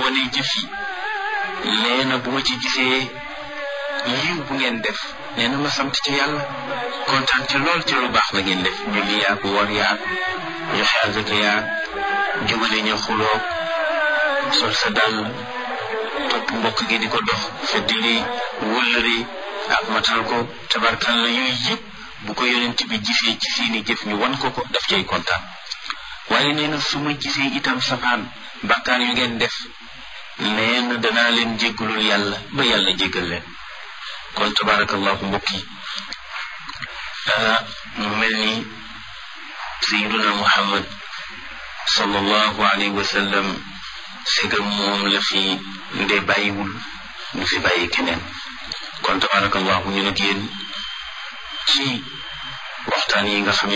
xoolee jëf yi nee na bu ma ci gisee yiw bu ngeen def nee na ma sant ci yàlla kontaan ci lool ci lu baax la ngeen def julli yaag woor yaag joxe azaka yaag jubale ñu xuloog sol sa dàll topp mbokk gi di ko dox feddili wëllëri ak matal ko tabarkal la yooyu yëpp bu ko yonent bi gisee ci seeni jëf ñu wan ko ko daf cay kontaan waaye nee na su ma gisee itam safaan bàkkaar yu ngeen def nee na danaa leen jéggalul yàlla ba yàlla jéggal leen kon tabarakallahu mbokk yi mu mel ni sayiduna muhammad sallallahu alayhi wa sallam segam moom la fi nde bàyyiwul ñu fi bàyyi keneen kon tabarakallahu ñu nag yéen ci waxtaan yi nga xam